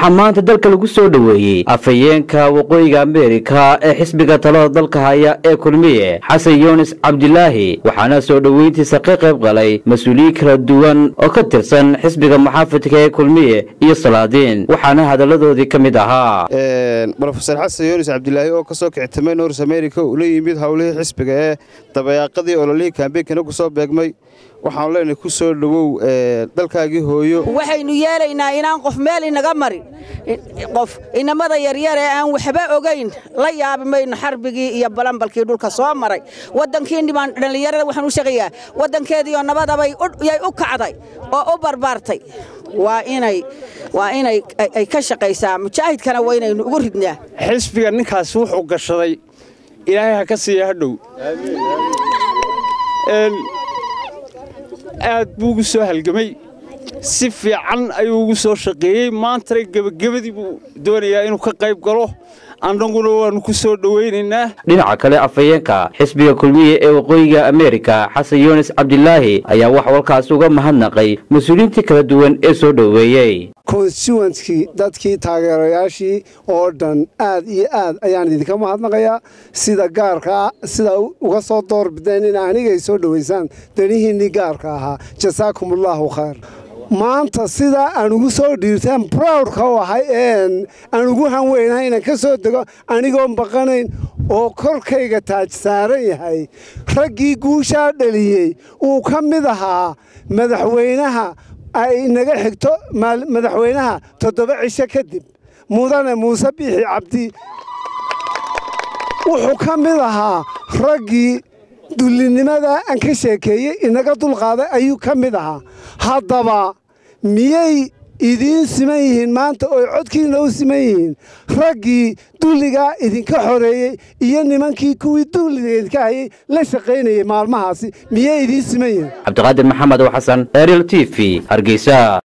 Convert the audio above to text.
waxaa maanta dalka lagu soo dhoweeyey afhayeenka waqooyiga ameerika ee xisbiga talada dalka haya ee kulmiye xasan yunis cabdilaahi waxaana soo dhoweyntiisa ka qayb galay mas-uuliyiin kala duwan oo ka tirsan xisbiga muxaafidka ee kulmiye iyo salaadiin waxaana hadalladoodii ka mid ahaa rofeor xasan yunis cabdilaahi oo ka soo kictamay nors america ula yimid howlihii xisbiga ee dabayaaqadii ololihii kaambeynkana ku soo beegmay waxaanu leenahay ku soo dhowow dalkaagii hooyo waxaynu yeelaynaa inaan qof meel inaga marin qof inamada yaryar ee aan waxba ogayn la yaabi mayno xarbigii iyo balambalkii dhulka soo maray waddankii dhibaan dhallinyarada waxaan u sheegayaa waddankeediioo nabadabay yay u kacday oo u barbaartay waa inay waa inay ay ka shaqaysaa mujaahidkana waa inaynu ugu ridnaa xisbiga ninkaasi wuxuu gashaday ilaahay ha ka siiya hadhow aad buu ugu soo halgamay si fiican ayuu ugu soo shaqeeyey maantana gebagabadii buu doonayaa inuu ka qayb galo annaguna waannu ku soo dhowaynaynaa dhinaca kale afhayeenka xisbiga kulmiye ee waqooyiga ameerika xasan yunis cabdilaahi ayaa wax walkaas uga mahadnaqay mas-uuliyiintii kala duwan ee soo dhoweeyey konstituentkii dadkii taageerayaashii oo dhan aad iyo aad ayaan idinka mahadnaqayaa sida gaarkaa sida uga soo doorbideen in anigay soo dhowaysaan danihiinnii gaarka ahaa jasaakumullahu khayr maanta sidaa aan ugu soo dhiirtaan browdka u ahay een aan ugu hanweynahay inaan ka soo dego anigoon baqanayn oo korkayga taaj saaran yahay raggii guushaa dhaliyey uu ka mid ahaa madaxweynaha ay naga xigto madaxweynaha toddoba cisho kadib mudane muuse biixi cabdi wuxuu ka mid ahaa raggii dullinimada aan ka sheekeeyey inaga dulqaaday ayuu ka mid ahaa haddaba miyay idiin siman yihiin maanta ooy codkiina u siman yihiin raggii dulligaa idinka xoreeyey iyo nimankii kuwii dulliga idinka hayay la shaqaynayay maalmahaasi miyay idiin siman yihiin cabdiqaadir maxamed oo xasan ariel t v hargeysa